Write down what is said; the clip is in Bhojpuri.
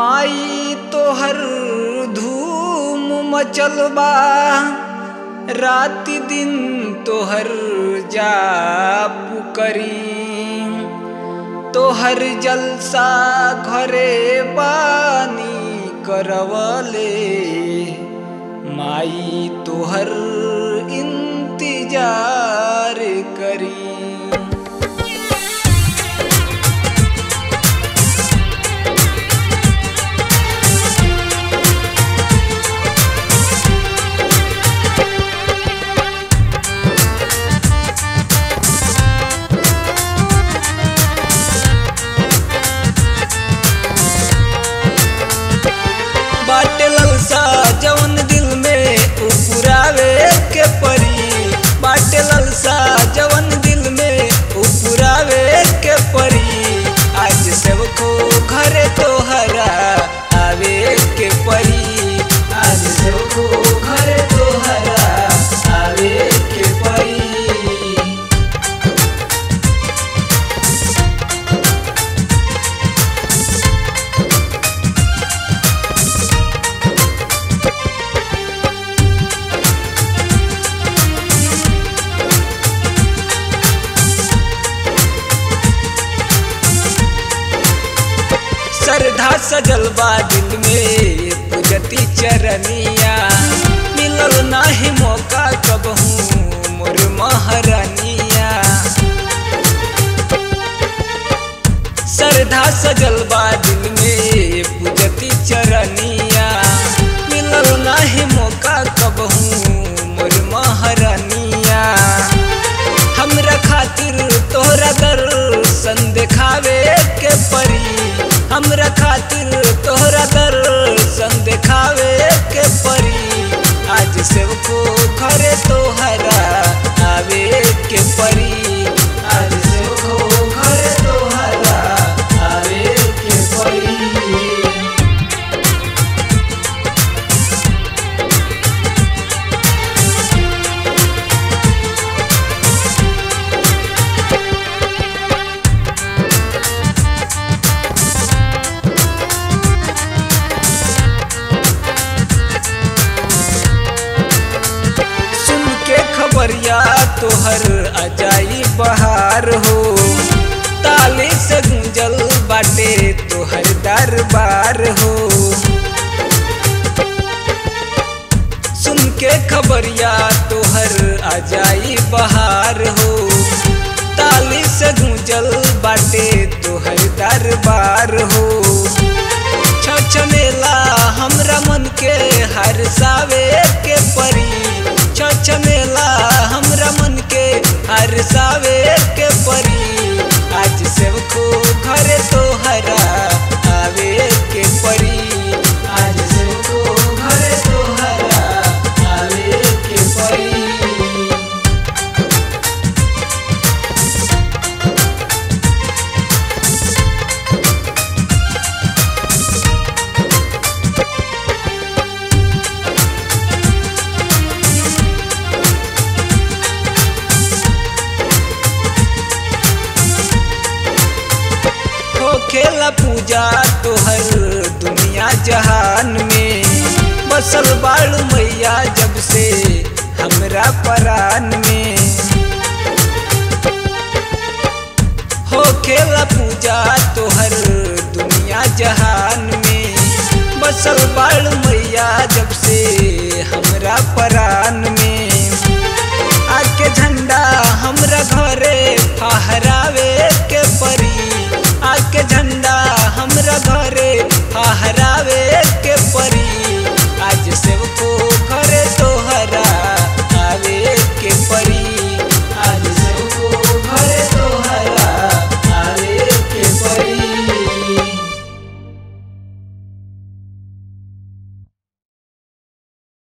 माई तोहर धूम मचल बा राति दिन तोहर जाप करी तोहर जलसा घरे बानी करवले माई तोहर इंतजार करी बाटे ललसा जवन दिल में उपुरावे के परी बाटे ललसा जवन दिल में उपुरावे के परी आज सबको घरे तोहरा आवे के परी आज सबको घरे तोहरा आवे के परी श्रद्धा सजल बा दिल में पूजती चरनिया मिलल नाही मौका कबहू मोर महारानिया श्रद्धा सजल बा दिल में पूजती चरनिया मिलल नाही मौका कबहू मोर महारानिया हमरा खातिर तोहरा दर्शन देखावे के परी हमरा खातिर तोहरा दर्शन देखावे के परी आज सबको घरे तोहरा आवे के परी आज सबको घरे तोहरा आवे के परी सुन के खबरिया तोहर अजाई बहार हो ताली से गुंजल बाटे तोहर दरबार हो सुन के खबरिया तोहर अजाई बहार हो ताली से गुंजल बाटे तोहर दरबार हो छछनेला हमरा मन के हर सावे के परी छछनेला हमरा मन के हर सावे के परी आज सबको घरे तोहरा आवे के परी आज सबको घरे तोहरा आवे के परी हो खेला पूजा तोहर दुनिया जहान में बसल बाड़ू मैया जब से हमरा परान में हो खेला पूजा तोहर दुनिया जहान में बसल बाड़ू मैया जब से